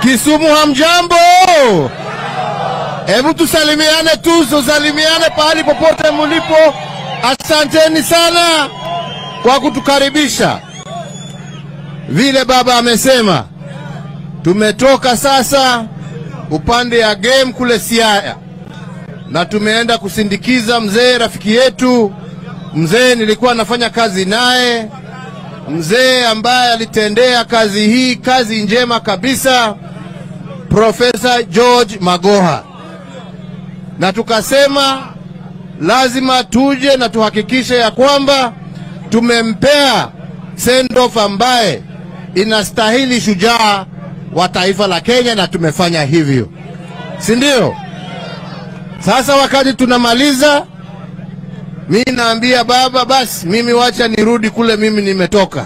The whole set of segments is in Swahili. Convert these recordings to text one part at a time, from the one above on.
Kisumu hamjambo? Hebu tusalimiane tu, tusalimiane pahali popote mulipo. Asanteni sana kwa kutukaribisha. Vile baba amesema, tumetoka sasa upande ya game kule Siaya na tumeenda kusindikiza mzee rafiki yetu, mzee nilikuwa nafanya kazi naye, mzee ambaye alitendea kazi hii kazi njema kabisa, Profesa George Magoha, na tukasema lazima tuje na tuhakikishe ya kwamba tumempea send off ambaye inastahili shujaa wa taifa la Kenya, na tumefanya hivyo, si ndio? Sasa wakati tunamaliza, mi naambia baba, basi mimi wacha nirudi kule mimi nimetoka.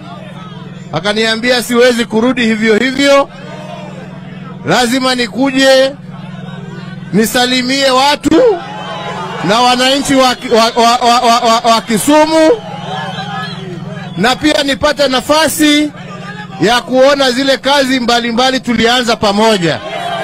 Akaniambia siwezi kurudi hivyo hivyo, lazima nikuje nisalimie watu na wananchi wa, wa, wa, wa, wa, wa, wa Kisumu na pia nipate nafasi ya kuona zile kazi mbalimbali mbali tulianza pamoja.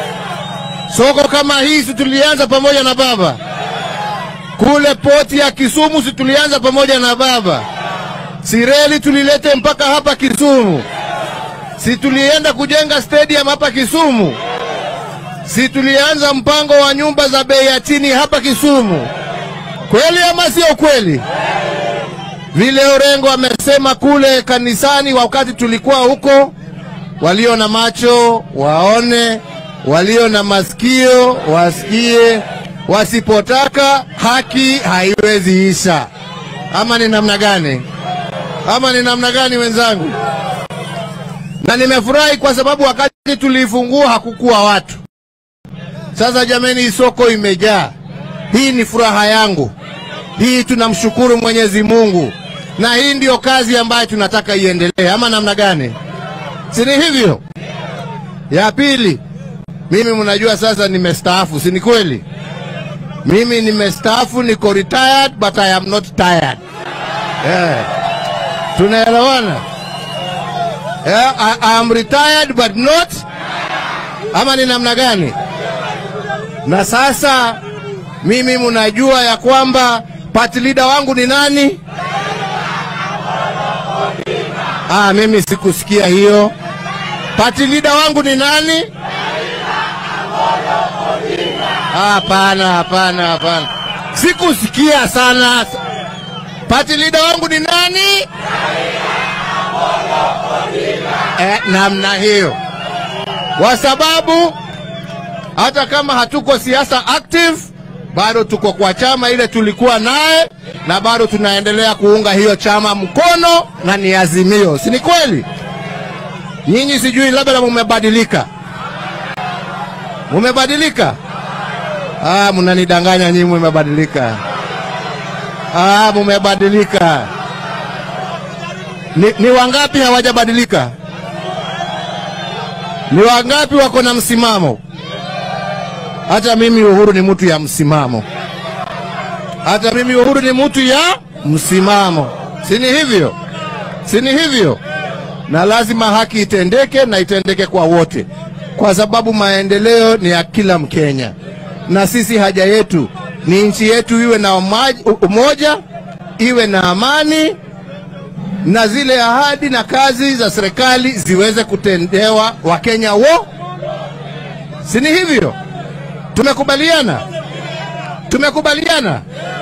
Soko kama hii si tulianza pamoja na baba, kule poti ya Kisumu si tulianza pamoja na baba, si reli tulilete mpaka hapa Kisumu, si tulienda kujenga stadium hapa Kisumu, si tulianza mpango wa nyumba za bei ya chini hapa Kisumu. Kweli ama sio kweli? Vile Orengo amesema kule kanisani wakati tulikuwa huko, walio na macho waone, walio na masikio wasikie, wasipotaka haki haiwezi isha. Ama ni namna gani? Ama ni namna gani wenzangu? Na nimefurahi kwa sababu wakati tuliifungua hakukuwa watu. Sasa jameni, hii soko imejaa. Hii ni furaha yangu. Hii tunamshukuru Mwenyezi Mungu, na hii ndiyo kazi ambayo tunataka iendelee, ama namna gani? Si ni hivyo? Ya pili, mimi mnajua sasa nimestaafu, si ni kweli? Mimi nimestaafu, niko retired but I am not tired. Yeah. Tunaelewana? Yeah, I, I am retired but not ama ni namna gani? Na sasa mimi mnajua ya kwamba party leader wangu ni nani? Ah, mimi sikusikia hiyo. Party leader wangu ni nani? Hapana, hapana, hapana, sikusikia sana. Party leader wangu ni nani? Eh, namna hiyo, kwa sababu hata kama hatuko siasa active bado tuko kwa chama ile tulikuwa naye na bado tunaendelea kuunga hiyo chama mkono na ni Azimio, si ni kweli? Nyinyi sijui labda mumebadilika, mumebadilika. Ah, mnanidanganya nyinyi, mumebadilika. Ah, mumebadilika. Ni, ni wangapi hawajabadilika? Ni wangapi wako na msimamo? Hata mimi Uhuru ni mtu ya msimamo, hata mimi Uhuru ni mtu ya msimamo, si ni hivyo? Si ni hivyo? Na lazima haki itendeke na itendeke kwa wote, kwa sababu maendeleo ni ya kila Mkenya, na sisi haja yetu ni nchi yetu iwe na umoja, iwe na amani, na zile ahadi na kazi za serikali ziweze kutendewa Wakenya wo, si ni hivyo? Tumekubaliana, tumekubaliana.